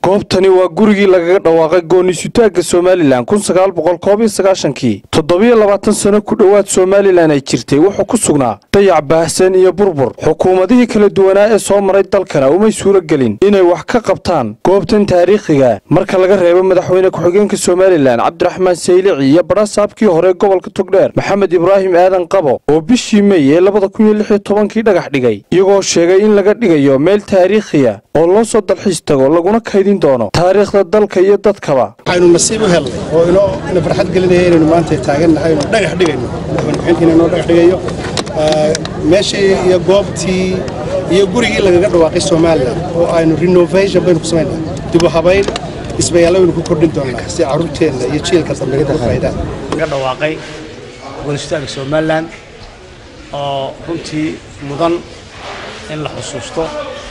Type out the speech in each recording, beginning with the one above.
goobtani waa gurigii lagaga dhawaaqay gooni-sutaagga somalilan kun sagaal boqol koob iyo sagaashankii toddobiyo labaatan sano ku dhowaad somalilan ay jirtay wuxuu ku sugnaa dayac baahsan iyo burbur xukuumadihii kala duwanaa ee soo maray dalkana umay suuro gelin inay wax ka qabtaan goobtan taariikhiga marka laga reebo madaxweyne ku-xigeenka somalilan cabdiraxmaan saylici iyo badhasaabkii hore gobolka togdheer maxamed ibraahim aadan qabo oo bishii mey ee labada kun iyo lix iyo tobankii dhagax dhigay iyagoo sheegay in laga dhigayo meel taariikhiya oo loo soo dalxiis tago laguna kaydin doono taariikhda dalka iyo dadkaba waxaynu nasiib u helnay oo inoo ina farxad gelinaya inaynu maanta taagannahay inuu dhagax dhigayno madaxweyne ku-xigeenkiina inoo dhagax dhigayo meeshii iyo goobtii iyo gurigii lagaga dhawaaqay somalilan oo aynu renovation baynu ku samaynaa dib u habayn dhismayaalla baynu ku kordhin doonnaa si carruurteenna iyo jiilka dambe uga faa'idaan laga dhawaaqay goonistaagga somalilan oo runtii mudan in la xusuusto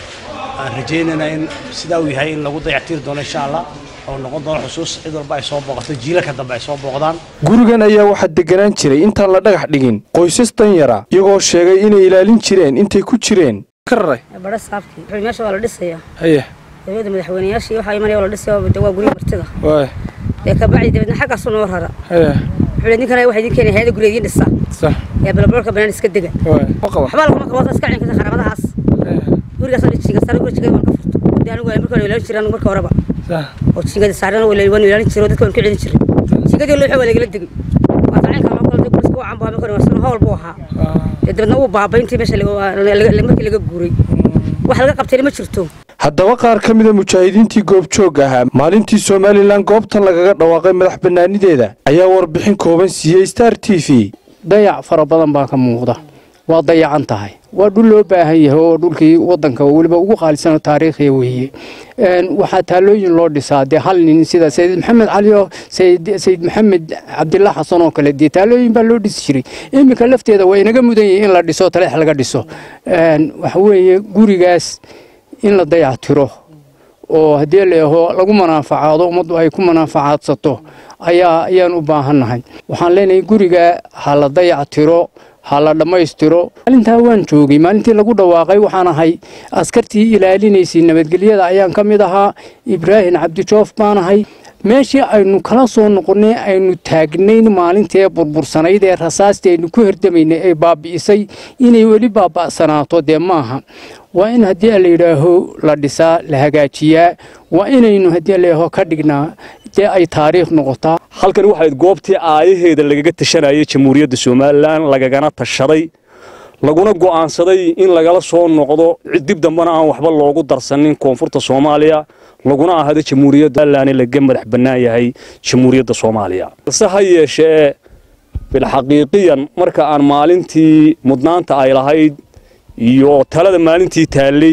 aan rajaynayna in sidaa uu yahay in lagu dayactiri doono insha allah oo noqon doono xusuus cid walba ay soo booqato jiilalka dambe ay soo booqdaan gurigan ayaa waxaa deganaan jiray intaan la dhagax dhigin qoysas danyara iyagoo sheegay inay ilaalin jireen intay ku jireen badha saabkii wuxuu meesha waa la dhisayaa haye dawladda madaxweynayaashii waxaa imanaya waa la dhisaya de waa guryo martida waay dee kabacdi dabeedna xaggaasu noo rara haye wuxuu ninkana waxaa idin keenaya hayada guriga idiin dhisa sax ee balbalka banaan iska dega waay qaba waxbaa laguma qabata iska cinkasa xarabadahaas gurigaas oo jiga sare guriga jiga waan ka furto dee anigu marka hore ilaalin jiray anigu marka horeba sax oo jingada saarana waan ilaalin jiray oo dadka waan ku celin jiray jingadii loo waa lagala degay waa tacinka loo kala guriska u cambaa marka hore waa howl buu ahaa dee dabeedna uu baabay intii meesha laga- markii laga guuray wax laga qabtayna ma jirto haddaba qaar ka mida mujaahidiintii goobjoog ahaa maalintii somalilan goobtan lagaga dhawaaqay madax bannaanideeda ayaa warbixin kooban siiyey star t v dayac fara badan baa ka muuqda waa dayacan tahay waa dhul loo baahan yahay oo dhulkii wadanka weliba ugu qaalisanoo taariikhiya weeye waxaa taalooyin loo dhisaa dee hal nin sida sayid maxamed cali oo sayid sayid maxamed cabdillah xasan oo kale dee taalooyin baa loo dhisi jiray iminka lafteeda waa inaga mudan yihin in la dhiso taleex laga dhiso waxa weeye gurigaas in la dayac tiro oo haddii leeho lagu manaafacaado ummaddu ay ku manaafacaadsato ayaa ayaan u baahannahay waxaan leenahay guriga ha la dayac tiro ha la dhammaystiro maalintaa waan joogay maalintii lagu dhawaaqay waxaan ahay askartii ilaalinaysay nabadgelyada ayaan ka mid ahaa ibraahim cabdijoof baan ahay meeshii aynu kala soo noqonnay aynu taagnayn maalintaee burbursanayd ee rasaastii aynu ku herdamaynay ay baabi'isay inay weli baaba'sanaato dee maaha waa in haddii la yidhaaho la dhisaa la hagaajiyaa waa inaynu haddii layidhaaho ka dhignaa dee ay taariikh noqotaa halkani waxayd goobtii aayaheeda lagaga tashanayay jamhuuriyadda somalilan lagagana tashaday laguna go'aansaday in lagala soo noqdo dib dambena aan waxba loogu darsanin koonfurta soomaaliya laguna ahado jamhuuriyadda somalilan laga madax bannaan yahay jamhuuriyadda soomaaliya balse ha yeeshee bilxaqiiqiyan marka aan maalintii mudnaanta ay lahayd iyo talada maalintii taallay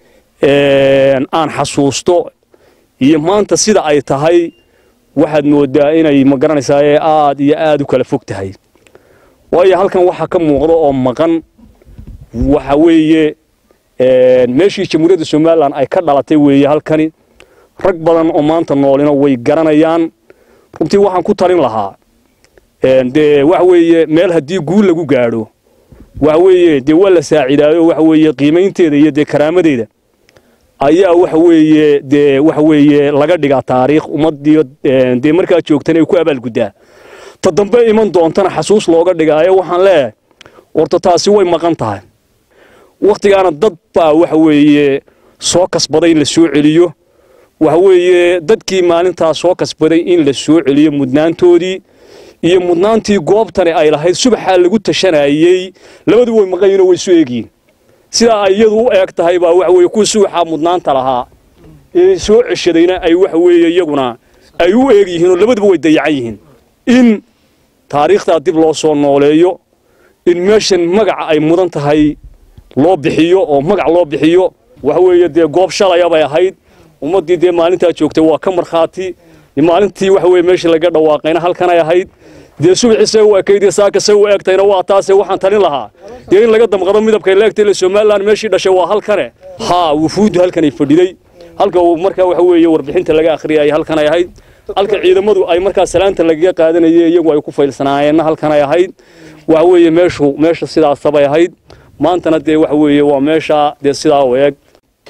aan xasuusto iyo maanta sida ay tahay waxaad moodaa inay ma garanaysaa ee aad iyo aad u kala fog tahay waayo halkan waxaa ka muuqda oo maqan waxa weeye meeshii jamhuuriyadda somalilan ay ka dhalatay weeye halkani rag badan oo maanta noolina way garanayaan runtii waxaan ku talin lahaa dee waxa weeye meel haddii guul lagu gaadho waxa weeye dee waa la saacidaayo waxa weeye qiimaynteeda iyo dee karaamadeeda ayaa waxa weeye dee waxa weeye laga dhigaa taariikh ummaddiyo dee markaa joogtana ay ku abaalguddaa ta dambe iman doontana xasuus looga dhigaayo waxaan leeyahay horta taasi way maqan tahay wakhtigaana dad baa waxa weeye soo kasbaday in la soo celiyo waxa weeye dadkii maalintaa soo kasbaday in la soo celiyo mudnaantoodii iyo mudnaantii goobtani ay lahayd subaxaa lagu tashanayey labadu way maqan yihin oo way soo eegyihin sidaa ay iyadu u eeg tahay baa waxa weeye kuwa subaxaa mudnaanta lahaa ee soo ceshadayna ay waxa weeye iyaguna ay u eeg yihiin oo labaduba way dayacan yihiin in taariikhdaa dib loo soo nooleeyo in meeshan magaca ay mudan tahay loo bixiyo oo magac loo bixiyo waxa weeye dee goob shalaya bay ahayd ummaddii dee maalintaa joogtay waa ka markhaati maalintii waxa weye meeshii laga dhawaaqayna halkanay ahayd dee subaxii say u ekayd iyo saaka say u eegtayna waa taase waxaan talin lahaa dee in laga damqado midabkay leegtay ile somalilan meeshii dhashay waa halkane haa wufuuddu halkanay fadhiday halka uu markaa waxa weeye warbixinta laga akhriyay halkanay ahayd halka ciidamadu ay markaa salaanta lagaga qaadanayeen iyagu ay ku faylsanaayeenna halkanay ahayd waxa weeye meeshu meesha sidaasabay ahayd maantana dee waxa weeye waa meesha dee sidaa u eeg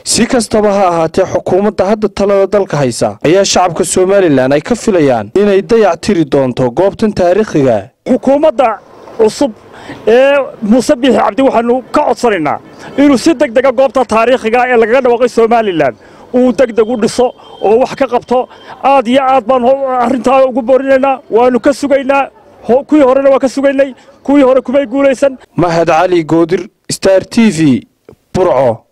si kastaba ha ahaatee xukuumadda hadda talada dalka haysa ayaa shacabka somalilan ay ka filayaan inay dayac tiri doonto goobtan taariikhiga xukuumadda cusub ee muuse biixi cabdi waxaanu ka codsanaynaa inuu si deg dega goobta taariikhiga ee lagaga dhawaaqay somalilan uu deg deg u dhiso oo wax ka qabto aad iyo aad baan arrintaa ugu boorinaynaa waannu ka sugaynaa kuwii horena waa ka sugaynay kuwii hore kumay guulaysan mahad cali goodir star t v burco